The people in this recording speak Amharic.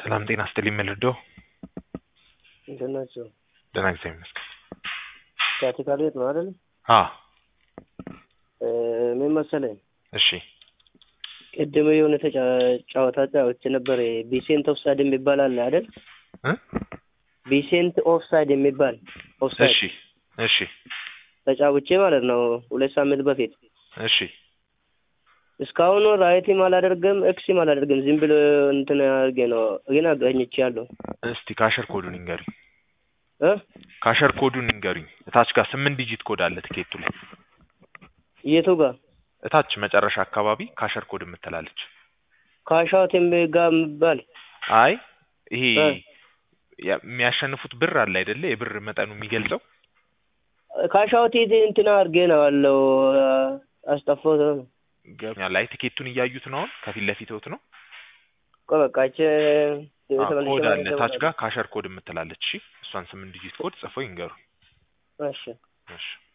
ሰላም ጤና ይስጥልኝ መልዶ እንትን ናቸው ደህና እግዚአብሔር ይመስገን። ቲያትሪካል ቤት ነው አይደል? አ ምን መሰለኝ እሺ ቅድም የሆነ ተጫ- ጨዋታ ጫወቼ ነበር። ቢሴንት ኦፍሳይድ የሚባል አለ አይደል? እ ቢሴንት ኦፍሳይድ የሚባል ኦፍሳይድ እሺ እሺ ተጫውቼ ማለት ነው ሁለት ሳምንት በፊት እሺ እስካሁን ራይቲም አላደርግም ኤክሲም አላደርግም። ዝም ብሎ እንትን አድርጌ ነው ግን አገኝቻለሁ እስቲ ካሸር ኮዱን ይንገሩኝ። እ ካሸር ኮዱን ይንገሩኝ። እታች ጋር ስምንት ዲጂት ኮድ አለ ትኬቱ ላይ የቱ ጋር እታች መጨረሻ አካባቢ ካሸር ኮድ የምትላለች። ካሻውት ጋር የሚባል አይ ይሄ እ ያ- የሚያሸንፉት ብር አለ አይደለ? የብር መጠኑ የሚገልጸው ካሻውት እንትና አድርጌ ነው አለው አስጠፋሁት ነው ገብቶኛል። አይ ትኬቱን እያዩት ነው አሁን ከፊት ለፊትዎት ነው። እኮ በቃ ይቺ አ፣ ተመልሼ ኮድ አለ ማለት እታች ጋር ካሸር ኮድ የምትላለች። እሺ እሷን ስምንት ዲጂት ኮድ ጽፈው ይንገሩ። እሺ እሺ